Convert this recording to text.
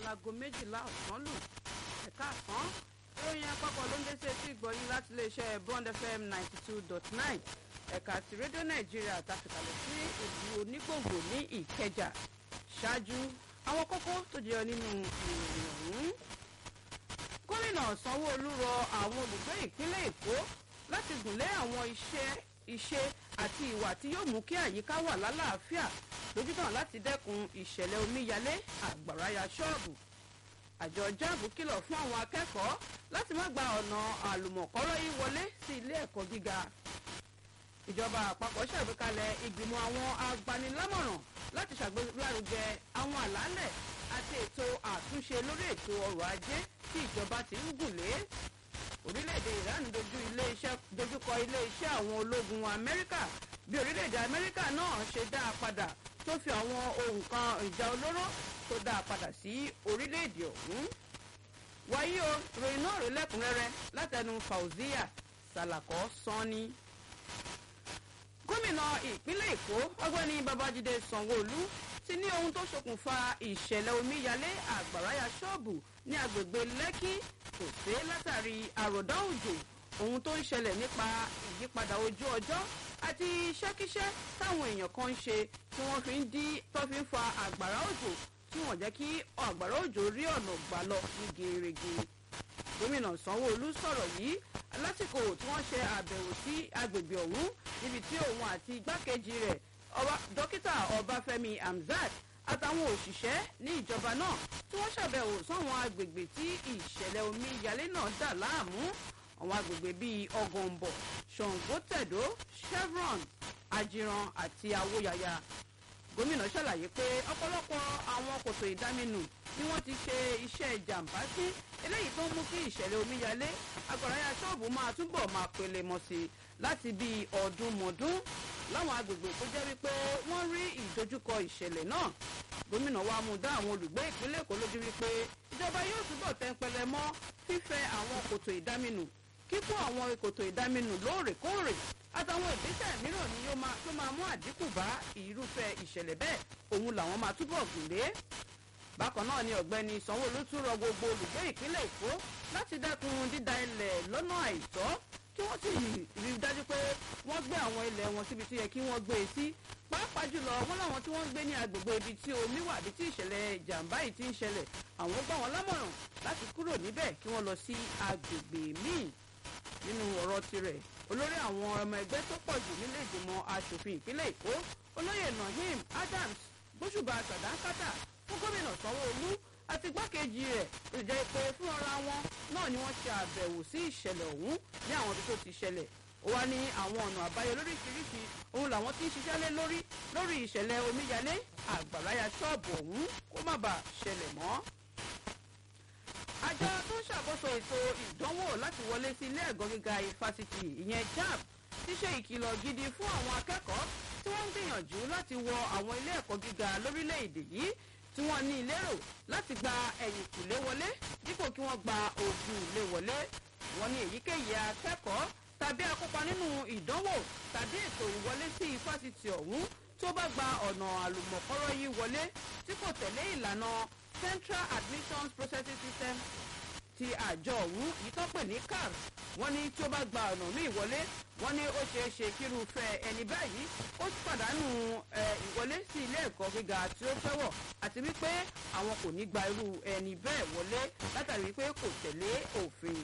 láago méjìlá ọ̀sán lù ẹ̀ka àsán ìròyìn àpapọ̀ ló ń dé sí etí ìgbọ̀nyín láti iléeṣẹ́ bond fm ninety two dot nine ẹ̀ka ti rédíò nàìjíríà tàfikàlẹ̀ sí ìlú onígbòǹgbò ní ìkẹjà ṣáájú àwọn kókó tó jẹyọ nínú ìròyìn ọ̀hún. gómìnà sanwó-olu rọ àwọn olùgbé ìpínlẹ̀ èkó láti gùnlé àwọn iṣẹ́ iṣẹ́ àti ìwà tí yóò mú kí àyíká wà lálàáfíà lójútàn láti dẹ́kun ìṣẹ̀lẹ̀ omíyalé àgbàráyà ṣọ́ọ̀bù àjọ jáàbù kìlọ̀ fún àwọn akẹ́kọ̀ọ́ láti má gba ọ̀nà àlùmọ̀kọ́rọ́ yìí wọlé sí ilé ẹ̀kọ́ gíga ìjọba àpapọ̀ ṣàgbékalẹ̀ ìgbìmọ̀ àwọn agbanilámọ̀ràn láti ṣàgbélárugẹ àwọn àlàálẹ̀ àti ètò àtúnṣe lórí ètò ọrọ̀ ajé tí ìjọba ti ń gùn lé orílẹ̀-èdè iran dojúkọ ilé-iṣẹ́ àwọn ológun amẹ́ríkà bí orílẹ̀-èdè amẹ́ríkà náà ṣe dá a padà tó fi àwọn ohun kan ìjà olóró tó dá a padà sí orílẹ̀-èdè ọ̀hún. wáyé o ròyìn náà rí lẹ́kùnrẹ́rẹ́ látẹnu fauzia salakọ sanni. gómìnà ìpínlẹ̀ èkó ọgbẹ́ni babájídé sanwó-olú ti ní ohun tó ṣokùnfà ìṣẹ̀lẹ̀ omíyalé àgbàráyà ṣọ́ọ̀bù ní agbègbè lẹ́kì kò sí látàrí àròdá òjò ohun tó ń ṣẹlẹ̀ nípa ìyípadà ojú ọjọ́ àti iṣẹ́kíṣẹ́ táwọn èèyàn kan ń ṣe tí wọ́n fi ń dí tó fi ń fa àgbàrá òjò tí wọ́n jẹ́ kí àgbàrá òjò rí ọ̀nà gbà lọ ní gerege. gómìnà sanwó-olú sọ̀rọ̀ yìí lásìkò tí wọ́n ṣe àbẹ̀wò sí agbègbè ọ̀hún níbi tí òun àti igbákejì rẹ̀ dókítà ọbáfẹ́mi hamzat àtàwọn òṣìṣẹ́ ní ìjọba náà tí wọ́n ṣàbẹ̀wò sáwọn agbègbè tí ìṣẹ̀lẹ̀ omíyalé náà dà láàmú àwọn agbègbè bíi ọgọ̀ǹbọ̀ ṣàngótẹ̀dó chevron ajiran àti awóyaya gómìnà ṣàlàyé pé ọ̀pọ̀lọpọ̀ àwọn kòtò ìdáminù ni wọ́n ti ṣe iṣẹ́ ìjàmbá sí eléyìí tó ń mú kí ìṣẹ̀lẹ̀ omíyalé agbáráyà ṣọ́ọ̀bù máa túbọ̀ máa pele mọ́ sí i láti bíi ọdún mọ́dún láwọn agbègbè tó jẹ́ wípé wọ́n rí ìdojúkọ ìṣẹ̀lẹ̀ náà gómìnà wa mú dá àwọn olùgbé ìpínlẹ̀ èkó lójú wípé ìjọba yóò túbọ̀ tẹ́ńpẹ́lẹ́ mọ́ fífẹ́ àwọn kòtò ìdáminù kíkún àwọn ìkòtò ìdáminù lóòrèkóòrè àtàwọn ìgbésẹ̀ mìíràn ni yóò máa tó máa mú àdínkù bá irúfẹ́ ìṣẹ̀lẹ̀ bẹ́ẹ̀ òun làwọn máa túbọ̀ gùn lé. bákan náà ni ọ̀gbẹ́ni sanwó-olú tún rọ gbogbo olùgbé ìpínlẹ̀ èkó láti dẹ́kun dída ilẹ̀ lọ́nà àìtọ́ kí wọ́n sì rí dájú pé wọ́n gbé àwọn ilẹ̀ wọn síbi tó yẹ kí wọ́n gbé e sí pàápàá jùlọ wọn láwọn tí wọ́n ń gbé ní agbègbè ibi tí omi wà bí tí ìṣẹ̀lẹ̀ ìjàmbá yìí ti ń ṣẹlẹ̀ àwọn gbà wọn lámọ̀ràn láti kúrò níbẹ̀ kí wọ́n lọ sí agbègbè míì nínú ọ̀rọ̀ tirẹ̀ olórí àwọn ọmọ ẹgbẹ́ tó pọ̀ jù nílé ìgbìmọ̀ asòfin ìpínlẹ̀ èkó olóyè nahim adams gbóṣùbà sàdánkátà fún gómìnà sanwó-olú àti igbákejì rẹ̀ ló jẹ́ pé fún ọ̀ra wọn náà ni wọ́n ṣe àbẹ̀wò sí ìṣẹ̀lẹ̀ ọ̀hún ní àwọn ibi tó ti ṣẹlẹ̀ ó wá ní àwọn ọ̀nà àbáyọ lóríṣiríṣi òun làwọn ti ń ṣiṣẹ́ lé lórí lórí ìṣẹ̀lẹ̀ omíyalé àgbàráyà ṣọ́ọ̀bù ọ̀hún kó má bàa ṣẹlẹ̀ mọ́ àjọ tó ń ṣàkóso ètò ìdánwò láti wọlé sí ilé ẹ̀gọ́ gíga ifásitì ìyẹn jamb ti ṣe ìkìlọ̀ gidi fún àwọn akẹ́kọ̀ọ́ tí wọ́n ń gbìyànjú láti wọ àwọn ilé ẹ̀kọ́ gíga lórílẹ̀‐èdè yìí tí wọ́n ní lérò láti gba ẹ̀yìn kùlé wọlé dípò kí wọ́n gba ògùn ilé wọlé wọ́n ní èyíkéyìí akẹ́kọ̀ọ́ tàbí akópa nínú ìdánwò tàbí ètò ìwọlé sí ifásitì ọ̀hún tó bá gba ọ̀nà àlùmọ̀kọ́rọ́ yìí wọlé tí kò tẹ̀lé ìlànà central admissions processing system ti àjọ ọ̀hún yìí tó pè ní cars wọ́n ní tí ó bá gba ọ̀nà míì wọlé wọ́n ní ó ṣeé ṣe kírúfẹ́ ẹni báyìí ó pàdánù ìwọlé sí ilé ẹ̀kọ́ gíga tí ó fẹ́ wọ̀ àti wípé àwọn kò ní gba irú ẹni bẹ́ẹ̀ wọlé látàrí wípé kò tẹ̀lé òfin